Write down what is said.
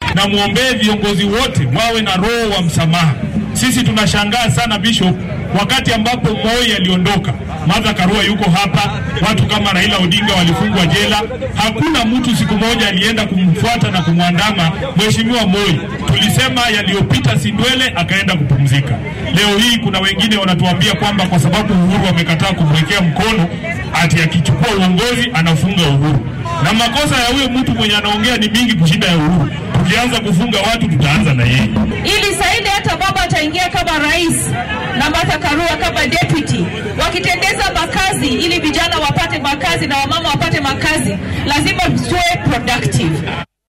na mwombee viongozi wote wawe na roho wa msamaha. Sisi tunashangaa sana Bishop, wakati ambapo Moi aliondoka, Martha Karua yuko hapa, watu kama Raila Odinga walifungwa jela. Hakuna mtu siku moja alienda kumfuata na kumwandama mheshimiwa Moi. Tulisema yaliyopita si ndwele, akaenda kupumzika. Leo hii kuna wengine wanatuambia kwamba kwa sababu Uhuru amekataa kumwekea mkono, ati akichukua uongozi anafunga Uhuru, na makosa ya huyo mtu mwenye anaongea ni mingi kushinda ya Uhuru. Tukianza kufunga watu, tutaanza na yeye ili saidi hata baba ataingia kama rais na Martha Karua kama deputy, wakitengeza makazi ili vijana wapate makazi na wamama wapate makazi, lazima tuwe productive.